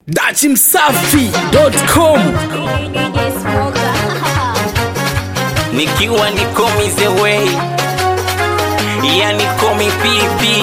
dachimsafi.com nikiwa niko way yani komi pipi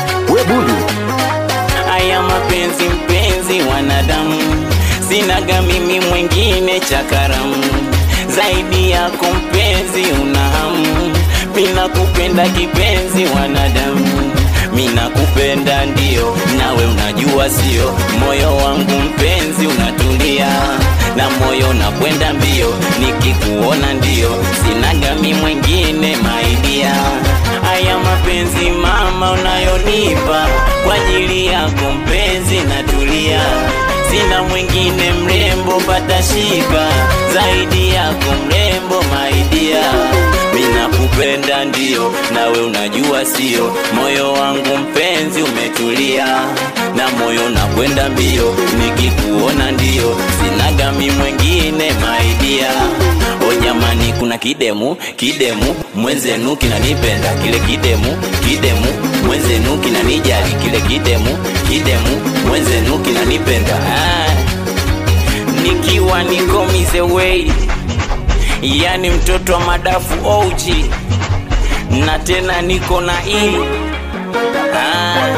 haya mapenzi mpenzi wanadamu sinaga mimi mwengine cha karamu zaidi yako mpenzi unahamu mina kupenda kipenzi wanadamu mina kupenda ndio nawe unajua sio moyo wangu mpenzi unatulia na moyo nakwenda mbio nikikuona ndio sinaga mi mwengine maidia haya mapenzi mama unayonipa kwa ajili yako mpenzi natulia sina mwingine mrembo patashika zaidi yako mrembo maidia mina kupenda ndio nawe unajua sio moyo wangu mpenzi umetulia na moyo nakwenda mbio nikikuona ndio sinaga mi mwengine maidia o jamani kuna kidemu kidemu mwenzenu kinanipenda kile kidemu kidemu mwenzenu kinanijali kile kidemu kidemu mwenzenu kinanipenda ah, nikiwa niko way yani mtoto wa madafu ouji na tena niko na i ah.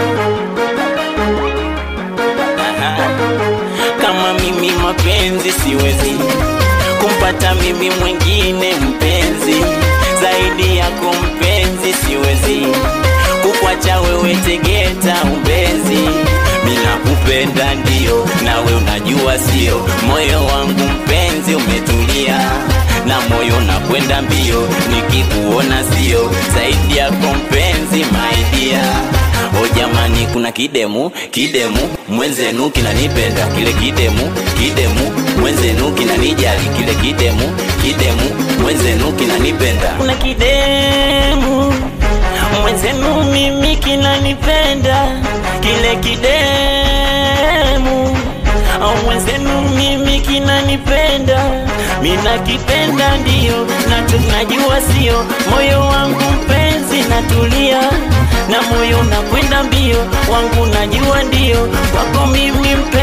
Aha. kama mimi mapenzi siwezi kumpata mimi mwingine mpenzi zaidi yako mpenzi siwezi kukwacha wewe tegeta umbezi mina kupenda ndio nawe unajua sio moyo wangu mpenzi umetulia na moyo nakwenda mbio nikikuona sio zaidi yako mpenzi maidia o jamani kuna kidemu kidemu mwenzenu kinanipenda kile kidemu kidemu mwenzenu kinanijali kile kidemu kidemu mwenzenu kinanipenda kuna kidemu mwenzenu mimi kinanipenda kile kidemu au mwenzenu mimi kinanipenda mina kipenda ndio na tunajua sio moyo wangu mpenzi natulia na moyo nakwenda mbio wangu najua ndio wako mimi mpenzi